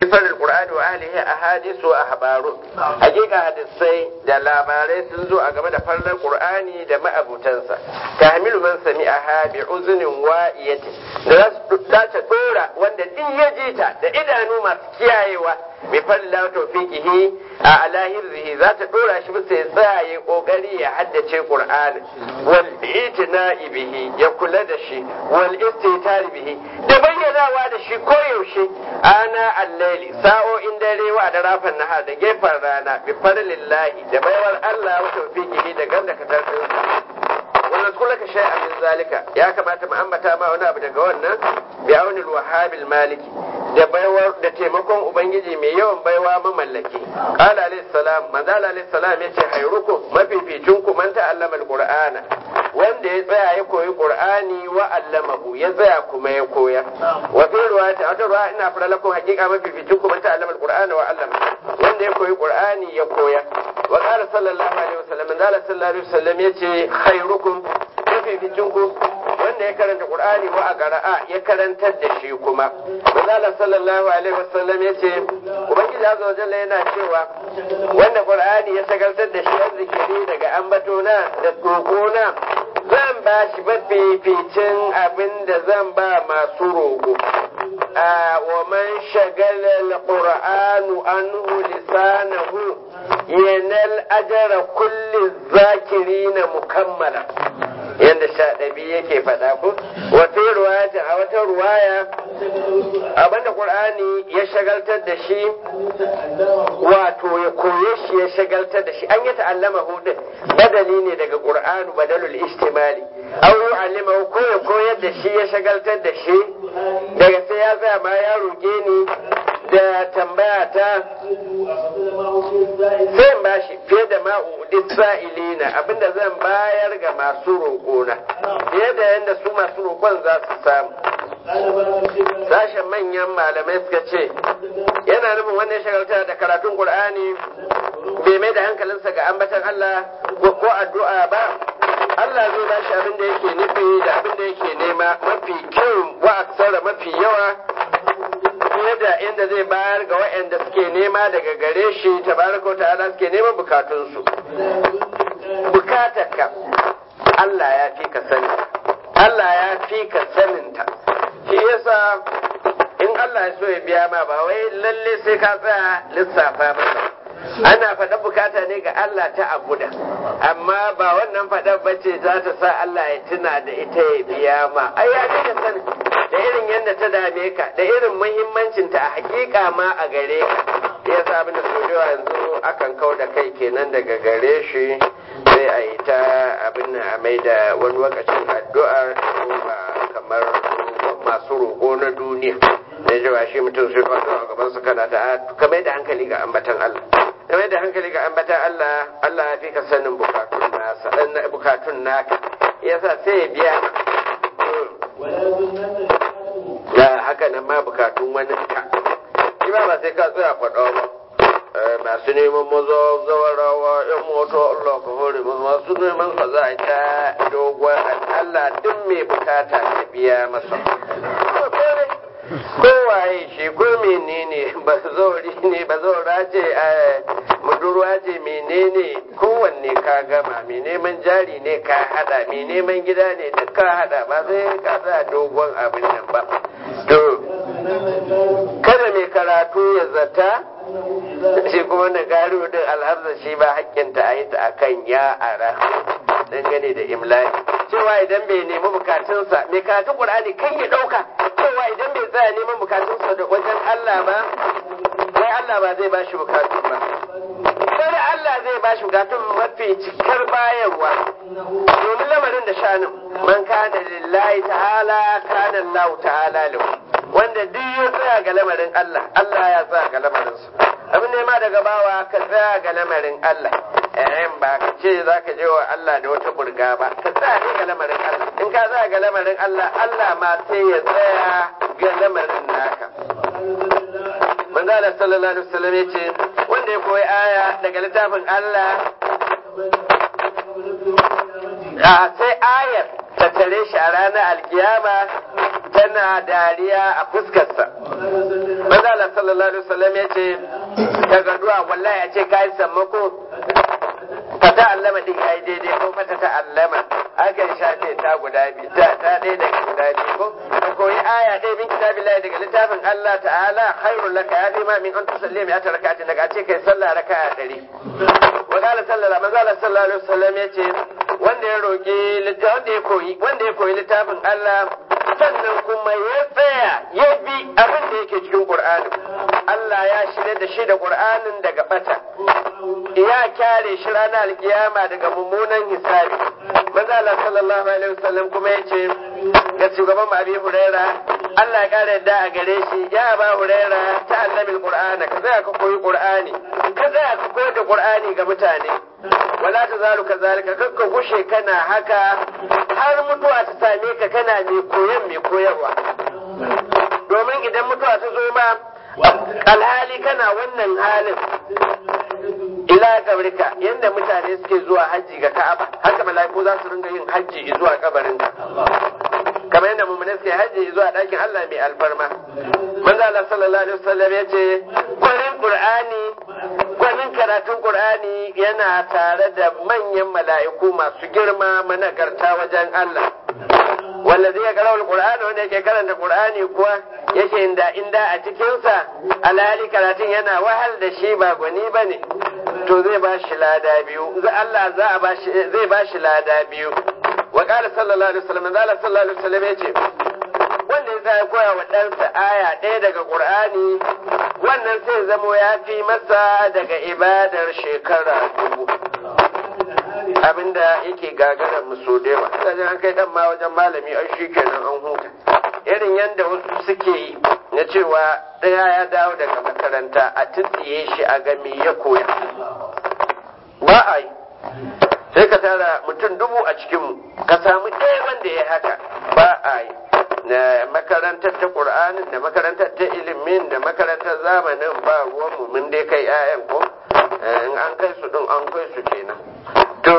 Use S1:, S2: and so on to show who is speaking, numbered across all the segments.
S1: farin qur'ani wa ahlihi ahadisu wa ahbaru hakika hadisai da labarai sun zo a game da farlan qur'ani da ma'abutansa tahmilu man sami'aha bi uzunin wa'iyati da za ta dora wanda din ya ji ta da idanu masu kiyayewa bi falla tawfiqihi a alahirzihi za ta dora shi bisa ya tsaya ya kokari ya haddace qur'ani wal itina'i bihi ya kula da shi wal istitari bihi da bayyanawa da shi koyaushe ana allaili sa'o'in dare wa da rafin nahar da gefen rana bi farlillahi da baiwar Allah wa tawfiqihi da ganda ka tarfin wannan kula ka shay'a min zalika ya kamata mu ambata ma wani abu daga wannan bi aunil wahabil maliki da baiwar da taimakon ubangiji mai yawan baiwa mamallaki qala alayhi salam manzo alayhi salam yace hayrukum mafificin ku man ta'allama alqur'ana wanda ya tsaya ya koyi qur'ani wa allamahu ya tsaya kuma ya koya wa fi riwayati a ruwa ina fara lakum haqiqa mafificin ku man ta'allama alqur'ana wa allama wanda ya koyi qur'ani ya koya wa qala sallallahu alaihi wasallam manzo sallallahu alaihi wasallam yace khairukum mafificin ku wanda ya karanta qur'ani wa a qara'a ya karantar da shi kuma manzo sallallahu alaihi wasallam yace ubangiji azza wa jalla yana cewa wanda qur'ani ya shagaltar da shi azzikiri daga ambatona da kokona zan ba shi mafificin abin da zan ba masu roƙo wa man shagala al-qur'anu anhu lisanahu yanal ajra kulli zakirina mukammala yadda sha ɗabi yake faɗa ko wata ruwaya a wata ruwaya abinda qur'ani ya shagaltar da shi wato ya koye shi ya shagaltar da shi an yi ta'allama hudun badali ne daga qur'anu badalul istimali aw yu'allima ko ya koyar da shi ya shagaltar da shi daga sai ya tsaya ma ya roke ni da tambaya ta sai in bashi fiye da ma'udi sa'ilina abinda zan bayar ga masu roƙona fiye da yadda su masu roƙon za su samu sashen manyan malamai suka ce yana nufin wannan shagalta da karatun qur'ani bai mai da hankalinsa ga ambatan Allah ko addu'a ba Allah zai ba shi abin da yake nufi da abin da yake nema mafi kyau wa aksara mafi yawa fiye da inda zai bayar ga waɗanda suke nema daga gare shi tabaraka ta'ala suke neman bukatunsu bukatarka Allah ya fi ka sani Allah ya fi ka saninta shi yasa in Allah ya so ya biya ma ba wai lalle sai ka tsaya lissafa masa ana faɗa bukata ne ga Allah ta abuda amma ba wannan faɗar bace za ta sa Allah ya tuna da ita ya biya ma ai ya fi ka sani da irin yadda ta dame ka da irin muhimmancinta a hakika ma a gare ka ya sa abin da sojowa yanzu akan kau da kai kenan daga gare shi sai a yi ta abin a mai da wani lokacin addu'ar ba kamar masu roƙo na duniya da jawa shi mutum sai faɗo a gaban su kana ta ka mai da hankali ga ambatan Allah ka mai da hankali ga ambatan Allah Allah ya fi ka sanin bukatun nasa bukatun naka yasa sai ya biya da haka nan ma bukatun wani ka shi ba sai ka tsaya faɗa ba masu neman maza zawarawa yan moto Allah ka hore masu masu neman ka za a ta dogon Allah duk mai bukata ya biya masa kowaye shi ko menene ba zauri ne ba zaura ce budurwa ce menene kowanne ka gama mai neman jari ne ka hada mai neman gida ne duk ka hada ba sai ka sa dogon abin nan ba to kada mai karatu ya zata shi kuma na gari din alhamza shi ba hakkinta a yi ta akan ya ara dangane da imlaki cewa idan bai nemi bukatunsa mai karatun qur'ani kan ya dauka cewa idan bai tsaya neman bukatunsa da wajen Allah ba sai Allah ba zai bashi bukatun ba sai Allah zai bashi bukatun mafi cikar bayarwa domin lamarin da shanin man kana lillahi ta'ala kana Allah ta'ala lahu wanda duk ya tsaya ga lamarin Allah Allah ya tsaya ga lamarinsa abin nema daga bawa ka tsaya ga lamarin Allah eh ba ka ce za ka je wa Allah da wata burga ba ka tsaya ne ga lamarin Allah in ka tsaya ga lamarin Allah Allah ma sai ya tsaya ga lamarin naka manzo Allah sallallahu alaihi wasallam ya ce wanda ya koyi aya daga littafin Allah a sai ayar ta tare shi a ranar alkiyama tana dariya a fuskarsa manzo Allah sallallahu alaihi wasallam ya ce daga duwa wallahi a ce kai sammako fata allama din yayi daidai ko fata ta allama akan shafe ta guda biyu ta ta ɗaya daga guda biyu ko ka koyi aya ɗaya min kitabillahi daga littafin Allah ta'ala khairul laka ya fi ma min an tusalli mi ata raka'atin daga a ce kai sallah raka'a ɗari wa qala sallallahu manzo Allah sallallahu alaihi wasallam yace wanda ya roki wanda ya koyi wanda ya koyi littafin Allah sannan kuma ya tsaya ya bi abin da yake cikin Qur'ani Allah ya shirya da shi da Qur'anin daga bata ya kyare shi ranar alkiyama daga mummunan hisabi manzo Allah sallallahu alaihi wasallam kuma yace ga shugaban Abi Huraira Allah ya kare yadda a gare shi ya ba Huraira ta annabi Qur'ana ka tsaya ka koyi Qur'ani ka tsaya ka koyar da Qur'ani ga mutane wala ta zalu ka zalika kakka gushe kana haka har mutuwa ta same ka kana mai koyan mai koyarwa domin idan mutuwa ta zo ma alhali kana wannan halin ila kabrika yanda mutane suke zuwa hajji ga Ka'aba haka mala'iku za su ringa yin hajji zuwa kabarinka kamar yadda mummune suke hajji zuwa ɗakin Allah mai alfarma manzo Allah sallallahu alaihi wasallam ya ce gwanin Qur'ani gwanin karatun Qur'ani yana tare da manyan mala'iku masu girma managarta wajen Allah wanda zai karau Qur'ani wanda yake karanta Qur'ani kuwa yake inda inda a cikinsa alhali karatun yana wahal da shi ba gwani bane to zai ba shi lada biyu Allah za a ba shi zai ba shi lada biyu wa qala sallallahu alaihi wasallam Allah sallallahu alaihi wasallam yace wanda ya ya koya wa ɗansa aya ɗaya daga Qur'ani wannan sai zamo ya fi masa daga ibadar shekara dubu abinda yake gagarar musu da yawa sai an kai dan ma wajen malami ai shikenan an huta irin yadda wasu suke yi na cewa ɗaya ya dawo daga makaranta a tsitsiye shi a ga me ya koya ba a yi sai ka tara mutum dubu a cikinmu ka samu ɗaya wanda ya haka ba a yi na makarantar ta ƙur'anin da makarantar ta ilimin da makarantar zamanin ba ruwanmu mun dai kai 'ya'yan ko in an kai su ɗin an kai su kenan to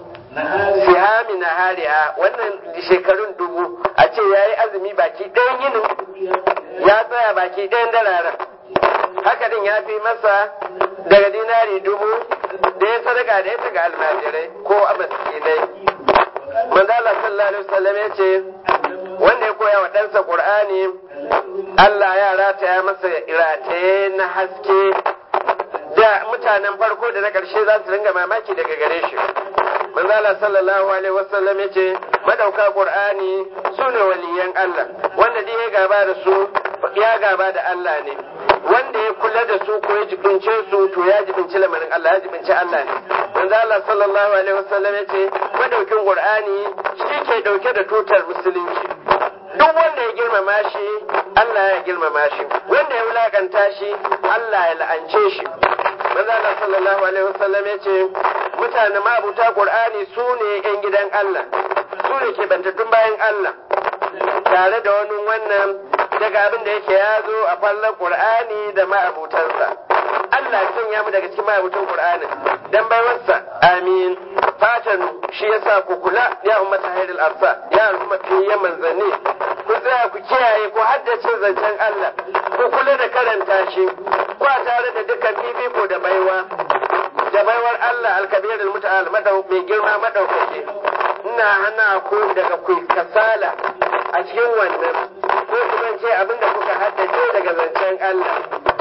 S1: sihami na hariya wannan shekarun dubu a ce ya yi azumi baki ɗayan yinin ya tsaya baki ɗayan dararen haka din ya fi masa daga dinari dubu da ya sadaka da ya ga almajirai ko a masjidai manzala sallallahu alaihi wasallam ya ce wanda ya koya wa ɗansa qur'ani Allah ya rataya masa rataye na haske da mutanen farko da na ƙarshe za su ringa mamaki daga gare shi manzala sallallahu alaihi wasallam ya ce madauka qur'ani su ne waliyan Allah wanda dai ya gaba da su ya gaba da Allah ne wanda ya kula da su ko ya jibince su to ya jibinci lamarin Allah ya jibinci Allah ne manzo Allah sallallahu alaihi wasallam ya ce madaukin qur'ani shi ke dauke da tutar musulunci duk wanda ya girmama shi Allah ya girmama shi wanda ya wulakanta shi Allah ya la'ance shi manzo Allah sallallahu alaihi wasallam ya ce mutane mabuta qur'ani su ne yan gidan Allah su ne ke bantattun bayan Allah tare da wani wannan daga abin da yake ya zo a fallon qur'ani da ma'abutansa Allah ya sanya mu daga cikin ma'abutan qur'ani dan baiwarsa amin fatan shi yasa ku kula ya ummata hayrul arsa ya al'umma fiye manzanni ku tsaya ku kiyaye ku haddace zancen Allah ku kula da karanta shi ku tare da dukkan fifiko da baiwa da baiwar Allah alkabir almuta'al madau mai girma madaukake ina hana ku daga ku kasala a cikin wannan ko kuma ce abinda kuka haddace daga zancen Allah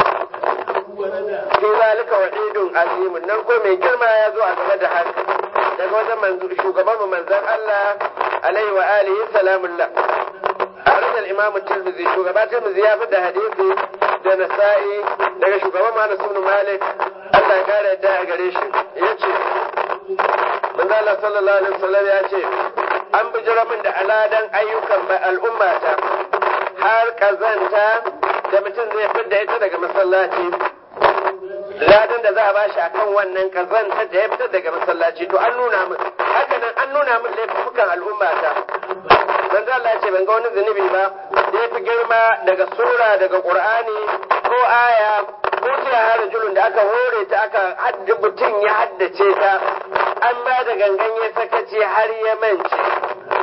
S1: fi zalika wa idun azimun nan ko mai girma ya zo a game da haka daga wajen manzo shugaban mu manzon Allah alaihi wa alihi salamullah أخرج الإمام الترمذي شو قبات الترمذي يافد حديثي ده نسائي ده شو قبات ما بن مالك الله قال يدعي قريش يجي من الله صلى الله عليه وسلم يجي an bijira min da aladan ayyukan al'ummata har kazanta da mutum zai fidda ita daga masallaci ladan da za a bashi akan wannan kazanta da ya fitar daga masallaci to an nuna min haka nan an nuna min laifukan al'ummata manzo Allah ya ce ban ga wani zunubi ba da ya fi girma daga sura daga qur'ani ko aya ko ta harajulun da aka hore ta aka hadda mutum ya haddace ta an ba da gangan ya sakaci har ya mance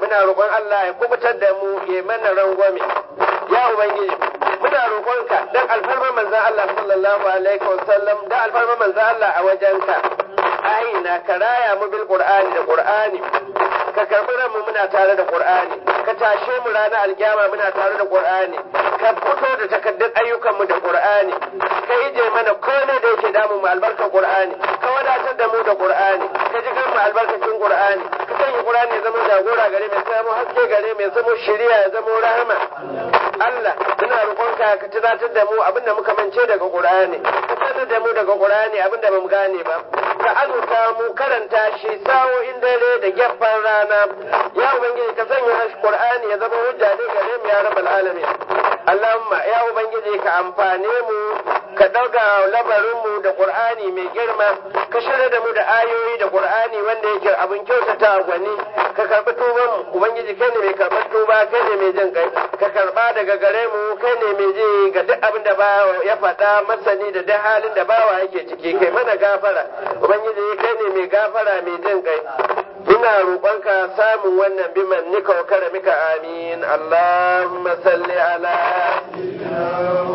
S1: muna roƙon Allah ya kubutar da mu ya mana rangwame ya ubangiji muna roƙonka dan alfarma manzon Allah sallallahu alaihi wasallam da alfarma manzon Allah a wajenka aina ka raya mu bil qur'ani da qur'ani ka karbi ranmu muna tare da qur'ani ka tashe mu ranar alkiyama muna tare da qur'ani ka fito da takaddun ayyukanmu da qur'ani ka ije mana komai da yake damu mu albarkar qur'ani ka wadatar da mu da qur'ani ka ji kan mu albarkacin qur'ani ka sanya qur'ani ya zama jagora gare mai samu haske gare mai samu shiriya ya zama rahama Allah muna roƙonka ka tunatar da mu abinda muka mance daga qur'ani ka sanar da mu daga qur'ani abinda bamu gane ba ka azurta mu karanta shi sa'o'in dare da gefen rana ya ubangiji ka sanya qur'ani ya zama hujja ne gare mu ya rabbal alamin Allahumma ya ubangiji ka amfane mu ka dauga lamarin mu da qur'ani mai girma ka shirya da mu da ayoyi da qur'ani wanda yake abin kyautata gwani ka karbi tuban mu ubangiji kai ne mai karbar tuba kai ne mai jin kai ka karba daga gare mu kai ne mai ji ga duk abin da ba ya faɗa masani da duk halin da bawa yake ciki kai mana gafara ubangiji kai ne mai gafara mai jin kai ina roƙonka samun wannan biman nika wa karamika amin Allahumma salli ala